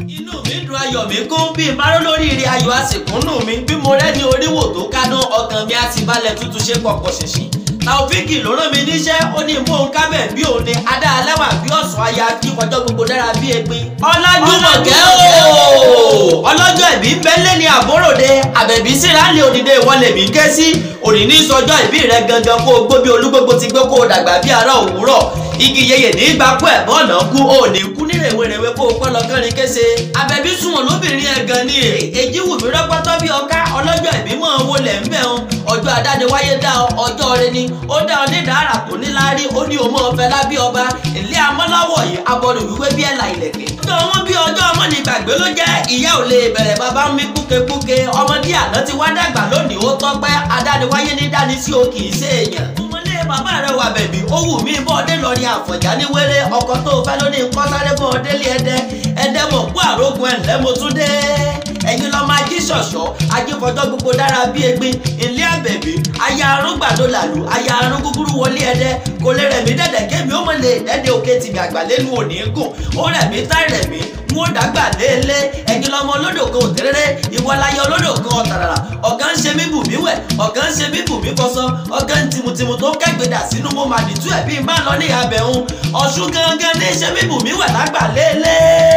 inú mi dùn ayọ̀ mi kún bí n bá rọ́ lórí ire ayọ̀ àsìkúnnù mi bí mo rẹ́ni oríwò tó kánú ọkàn mi á ti balẹ̀ tútù ṣe pọ̀pọ̀ ṣìnṣìn taofiki ló rán mi níṣẹ́ ó ní mò ń kábẹ̀ bí òun ni adá alẹ́wà bí ọ̀sán aya kí ọjọ́ gbogbo dára bí egbin. ọlájúmọ̀kẹ́ ooo ọlọ́jọ́ ìbí bẹ́lẹ̀ ní àbúròde àbẹ̀bí síra lé òdìdé ìwọlé mi ké sí òní ní sọjọ́ ìbí rẹ gangan kó o gbó bí olúgbogbo ti gbé kó o dàgbà bí ara òwúrọ̀ igi yeye ní gbapò ẹ̀bọ́n ọ̀nà kú ò ní kú ní rèwerèwe kó o pẹ́ lọ́gọ́rin kése àbẹ̀bí sunwọ̀n lóbìnrin ẹ̀ gan ni èjì wù mí rọ́pọ́tọ́ bí ọká ọlọ́jọ́ ìbí mọ́ owó lẹ̀ ń bẹ̀ ọ́n ọjọ́ adáde wáyé dá ọ ọjọ́ rẹ ni ó dá ọ nídàárà tó níláárí ó ní òmò ọ̀fẹ́ lábí ọba ilé amọ́láwọ̀ yìí abọ́dọ̀ wíwé bí ẹ̀là ìlẹ̀kẹ̀. ọjọ́ wọn bí ọjọ́ ọmọ ní gbàgbé ló jẹ́ ìyá ò lè bẹ̀rẹ̀ bàbá mi kúkekúke ọmọdé àná ti wá dàgbà lónìí ó tọ́pẹ́ adáde wáyé ní dání sí o kì í ṣe èèyàn. ọmọlé bàbá rẹ wà bẹ̀bí ó wù mí bọ́ọ̀dé lọ ní àfọ̀já ní wéré ọkọ̀ tó fẹ́ lóní nǹkan sáré bọ́ọ̀délé ẹdẹ ẹdẹ mọ̀ kú àrógun ẹ̀ ńlẹ́ mo tún dé ẹ̀yin lọ máa jí ṣọ̀ṣọ́ ajífọjọ́ gbogbo dára bí egbin ilé àbẹ̀bí aya arún gbàdo làlù aya arún gúgúrú wọlé ẹdẹ kò lè rẹ̀ mí dẹ̀dẹ̀ kémi ó mọ̀ lè dẹ́dẹ̀ òkè tìbí àgbàlẹ́nu òní gùn ó rẹ̀ mí táì rẹ̀ mí n ó dàgbà léèlé ẹ̀yin lọmọ olódò kan òtẹ́rẹ́rẹ́ ìwọláyé olódò kan ọ̀tàràrà ọ̀gá ń ṣe mí bù mí wẹ̀ ọ̀gá ń ṣe mí bù mí fọṣọ ọ̀gá ń tìmùtìmù tó kẹ́gbẹ̀dà sínú mo mà nìtú ẹ̀ bí n bá lọ ní abẹ́hùn ọ̀ṣun gangan ní ṣe mí bù mí wẹ̀ lágbà léèlé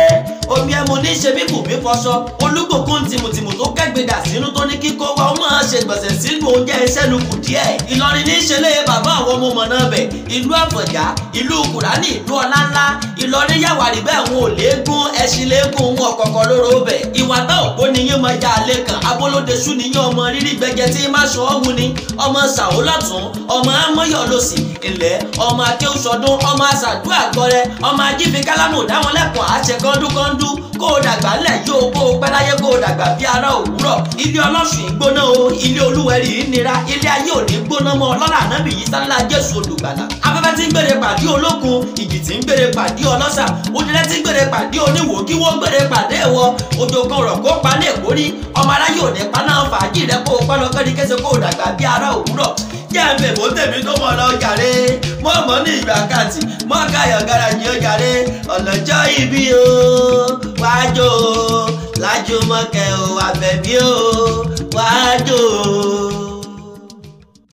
omi ẹmu ní ṣe mí bù mí fọṣọ olúgbòkun tìmùtìmù tó kẹ́gbẹ̀dà sínú tó ní kíkó wa ó máa ṣe gbọ̀nsẹ̀ sínú oúnjẹ iṣẹ́ lu kù díẹ̀ ìlọrin ní ṣe lé bàbá àwọn ọmọ ọmọ náà bẹ̀ ìlú àfọ̀já ìlú kùránì ìlú ọláńlá ìlọrin yàwárí bẹ́ẹ̀ wọn ò léegun ẹṣin léegun wọn kọ̀kọ́ lóró bẹ̀ ìwà tá òpó ni yín máa já alẹ́ kan abolódeṣu ni yín ọmọ rírí gbẹgẹ tí má ṣọ ọ́hún ni ọmọ sàwó lọ́tún ọmọ amọ́yọ̀ lọ́sì ilẹ̀ ọmọ akéwùsọdún ọmọ àṣàdúrà gbọrẹ ọmọ ajífi kálámù dáwọn lẹ́kọ̀ọ́ àṣẹ kọ́ńdúkọ́ńdú kó o dàgbà ńlẹ̀ yóò kó o pẹ́ láyé kó o dàgbà bí ara òwúrọ̀ ilé ọlọ́sùn ìgbóná o ilé olúwẹ̀rí nira ilé ayé ò ní gbóná mọ́ ọlọ́lá ànábì yìí sálá jésù olùgbàlà afẹ́fẹ́ tí ń gbére pàdé olókun ìjì tí ń gbére pàdé ọlọ́sà òdìrẹ́ tí ń gbére pàdé oníwò kí wọ́n gbére pàdé ẹ̀wọ ojú kan rọ̀ kó pa ní èkórí ọmọ aráyé ò ní pa náà fàájì rẹ kó o pẹ́ lọ kẹ́ni kése kó o dàgbà bí ara òwúrọ̀ jẹ́ ẹ̀mẹ̀ mọ́ tèmi tó mọ̀ lọ jàre mọ́ mọ́ ní ìgbà kàtì mọ́ káyọ̀ garaji ó jàre ọ̀lọ́jọ́ ibi o wájú o lájú mọ́kẹ́ o àbẹ̀bí o wájú o.